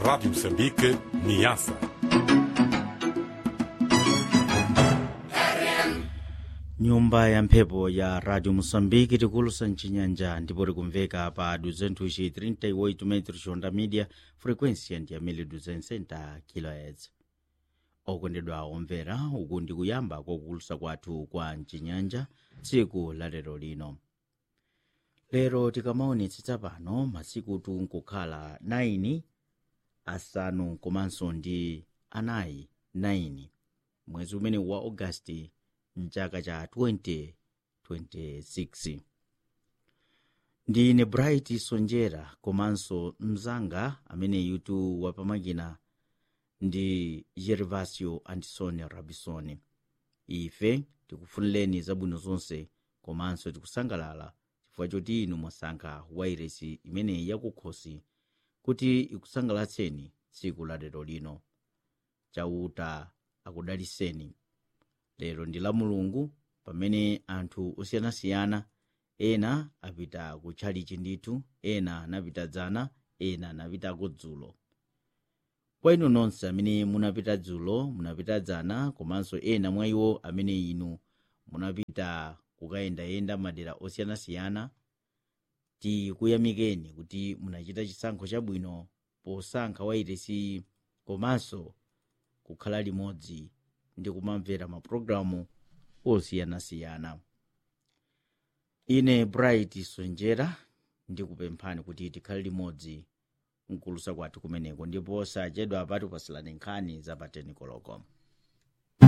Rádio Moçambique, Niassa. nyumba ya mphepo ya radio moçambique tikulusa mcinyanja ndipo tikumveka pa 238 metros onda media frequência ndi ya 1260 kHz okondedwa omvera uku ndi kuyamba kokulusa kwathu kwa mcinyanja tsiku la lero lino lero tikamaonetsetsa pano masikutu nkukhala 9 asanu komanso ndi anayi 9 mwezi umene wa augasti mchaka cha 2026 ndine bright sonjera komanso mzanga amene yutu wapamakina ndi gervasio antisoni rabisoni ife tikufunireni zabwino zonse komanso tikusangalala chifukwa choti inu mwasankha wairesi imene yakukhosi kuti ikusangalatseni tsiku la lero lino chauta akudaliseni lero ndi la mulungu pamene anthu osiyanasiyana ena apita kutchalichi ndithu ena anapita dzana ena anapitako dzulo kwa inu nonse amene munapita dzulo munapita dzana komanso ena mwa iwo amene inu munapita kukayendayenda madera osiyanasiyana tikuyamikeni kuti munachita chisankho chabwino posankha wairesi komanso kukhala limodzi ndi kumamvera mapulogalamu osiyanasiyana ine bright sonjera ndikupemphani kuti tikhale limodzi mkulusa kwathu kumeneko ndipo osachedwa apati pasilani nkhani za pateni koloko